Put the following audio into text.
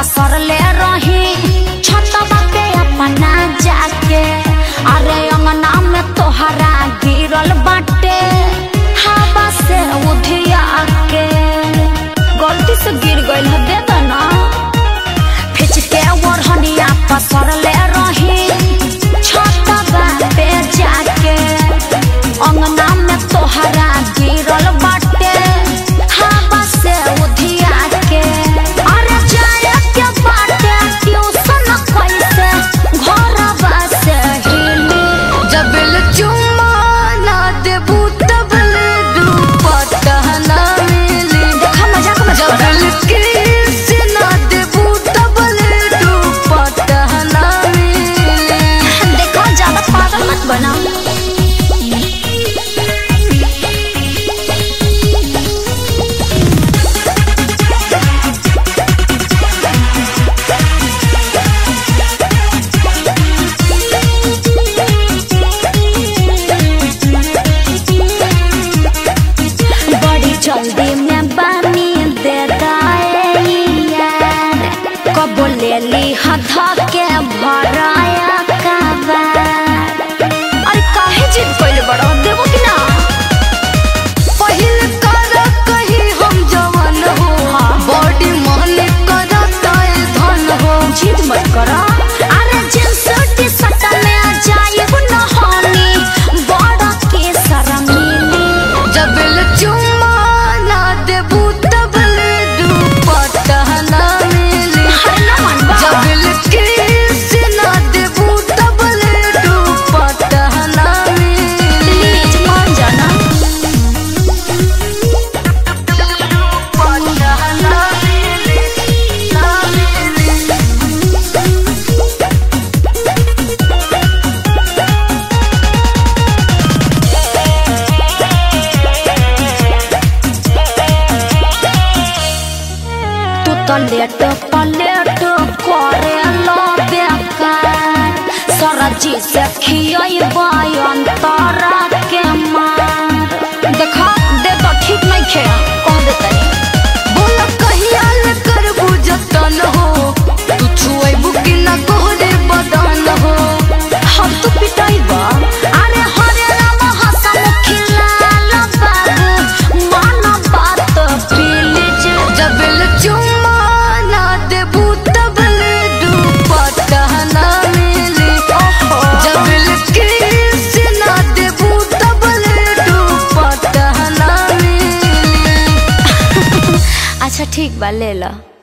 पसरले रही छतवा पे अपना जाके अरे अंगना में तोहरा गिरल बाटे हवा से उधिया के गलती से गिर गइल है दे दो ना फिच के ओढ़निया पसरले रही छतवा पे जाके अंगना में तोहरा गिरल बाटे हवा से उधिया के अरे जाए के बाटे ट्यूशन कैसे घरवा से हिली जबल चुम्मा ना देबू तबल दुपट्टा ना मिली देखा मजाक मत कर जबल किस ना देबू तबल दुपट्टा ना मिली देखो ज्यादा पागल मत बना बड़ी जल्दी में बानी दे दाए यार कब ले ली हथा के भराया कबार अरे काहे जिद कइले बड़ा देबो कि ना पहिल कर कहीं हम जवान हो बॉडी मन करता है धन हो जिद मत करो अरे जींस टी शर्ट में जाइब न होनी बड़ा के शर्मिली जबल चुम्मा ना देबू तबल दुपट्टा ना मिली हर न मन बा जबल किस ना देबू तबल दुपट्टा ना मिली प्लीज मान जाना दुपट्टा ना मिली ना मिली तू तो लेट पलेट करे लो बेकार सरजी से खियाई बयन तारा के मार देखा दे तो ठीक नहीं खे कह दे तनी बोला कहिया ले करबू जतन हो तू छुएबू कि ना गोरे बदन हो हम तो पिटाई बा अरे हरे राम हसमुखी लाल बाबू मन बात प्लीज जबल चुम्मा ना देबू तबल दुपट्टा ना मिली जबल किस ना देबू तबल दुपट्टा ना मिली अच्छा ठीक बा ले लो